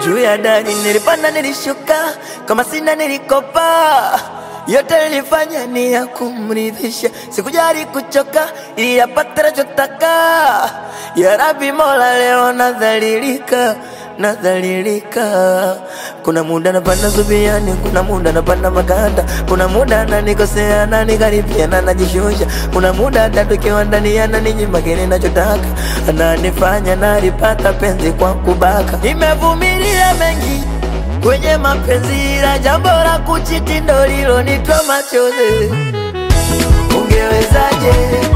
juu ya dari, nilipanda nilishuka, kama sina nilikopa yote nilifanya ni ya kumridhisha, sikujali kuchoka ili yapate nachotaka. Ya Rabbi Mola, leo nadhalilika, nadhalilika. Kuna muda napanda zubiani, kuna muda napanda maganda, kuna muda ananikosea ananikaribia na najishusha, kuna muda hata tukiwa ndani ananinyima kile nachotaka, ananifanya nalipata penzi kwa kubaka. Nimevumilia mengi kwenye mapenzi, ila jambo la kuchiti ndo lilonitoa machozi. Ungewezaje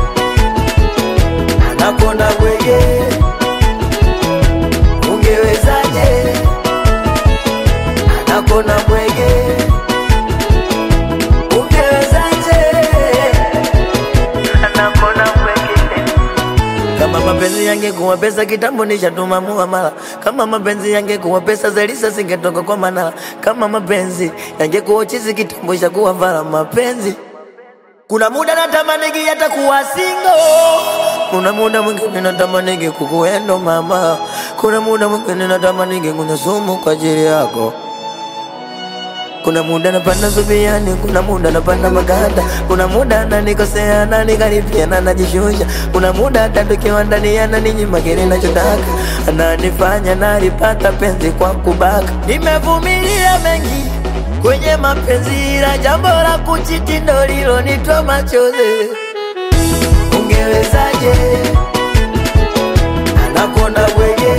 anakonda bwege? Ungewezaje anakonda bwege? Ungewezaje anakonda bwege? Kama mapenzi yangekuwa pesa kitambo nishatuma muamala. Kama mapenzi yangekuwa pesa Zelisa singetoka kwa Manala. Kama mapenzi yangekuwa chizi kitambo ishakuwa vala mapenzi. Kuna muda natamanigi hata kuwa single. Kuna muda mwingine natamanigi kukuendo mama. Kuna muda mwingine natamanigi kunywa sumu kwa ajili yako. Kuna muda napanda zubiani, kuna muda napanda maganda, kuna muda ananikosea ananikaribia na najishusha, kuna muda hata tukiwa ndani ananinyima kile nachotaka, ananifanya nalipata penzi kwa kubaka. Nimevumilia mengi kwenye mapenzi, ila jambo la kuchiti ndo lilonitoa machozi. Ungewezaje anakonda bwege?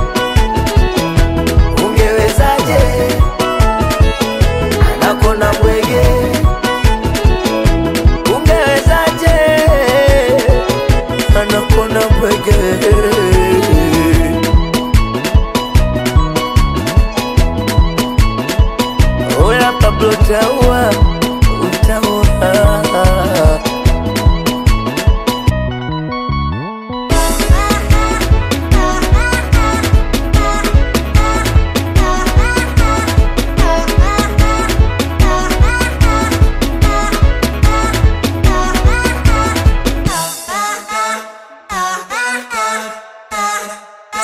Ungewezaje nakona bwege, ungewezaje? Anakona bwege. Oya Pablo Taua